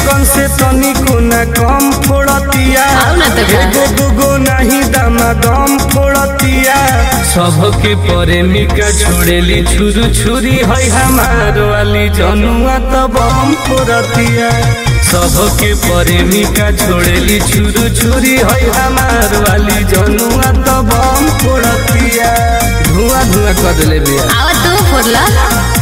लइकन से तनिको न कम फोड़तिया आउ ना त का। एगो दूगो नहीं दामा दम फोड़तिया सबके प्रेमिका छोड़ेली छुरू छुरी है हमार वाली जनुआ त बम फोड़तिया सबके प्रेमिका छोड़ेली छुरू छुरी है हमार वाली जनुआ त बम फोड़तिया धुआं धुआं कर ले बिया आवा तू फोड़ला